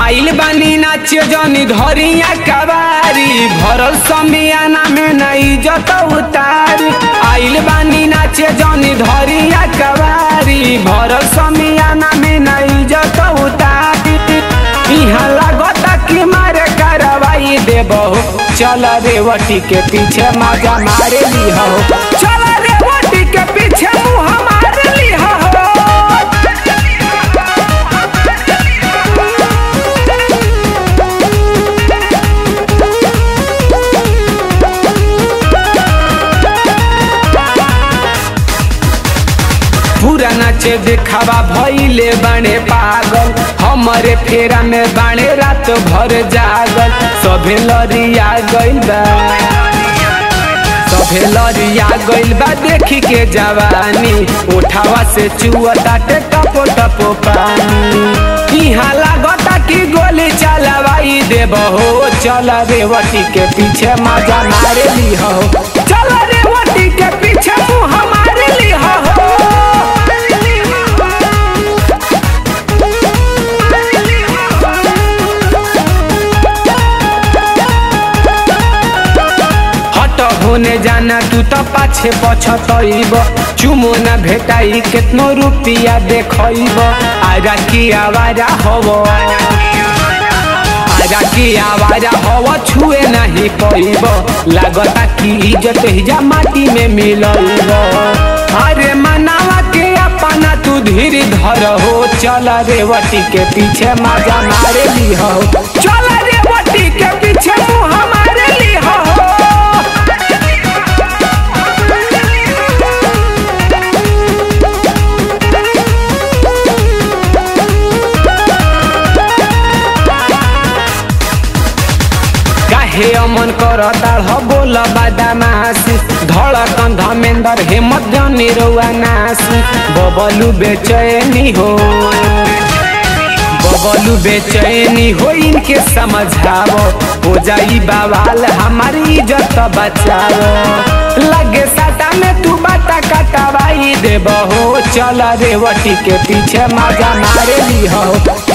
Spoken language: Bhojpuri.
आइल बानी नाचे जनी धरिया कबारी भरल समियाना में नहीं जत उतारी आइल बानी नाचे जनी धरिया कबारी भरल समियाना में नहीं जत उतारी इहाँ लागता कि मारे करवाई देबहो चल रेवटी के पीछे मजा मारे लिहो चल रेवटी के पीछे मुँह मारे लिहो पूरा नाचे देखावा भइले बाणे पागल हमरे फेरा में बाणे रात भर जागल सभे लरिया गइल बा सभे लरिया गइल बा देखी के जवानी उठावा से चुअताटे टपो टपो पानी इहाँ लागता कि गोली चलवाई देबहो चल रेवटी के पीछे मजा मारे लिहो चल रेवटी के पीछे मुँह मारे लिहो हट होने जाना तू तो पाछे पछतइब चुमो न भेटाई केतनो रुपिया देखइब आरा की आवारा हव आरा की आवारा हव छुए नहीं पइब लागता कि इज्जत हिजा माटी में मिलइब अरे मनावा के अपना तू धीर धर हो चल रेवटी के पीछे मजा मारे लिहो चल रेवटी के पीछे मुँह मारे लिहो काहे अमन कर ताड़ बोल बादामासी धड़कन धमेंदर हेमत जनी रउआ नासी बबलू बेचैनी हो बबलू बेचैनी हो इनके समझाओ हो जाई बवाल हमारी इज्जत बचाओ लगे साटा में तू बाटा कटवाई देबहो चल रेवटी के पीछे मजा मारे ली हो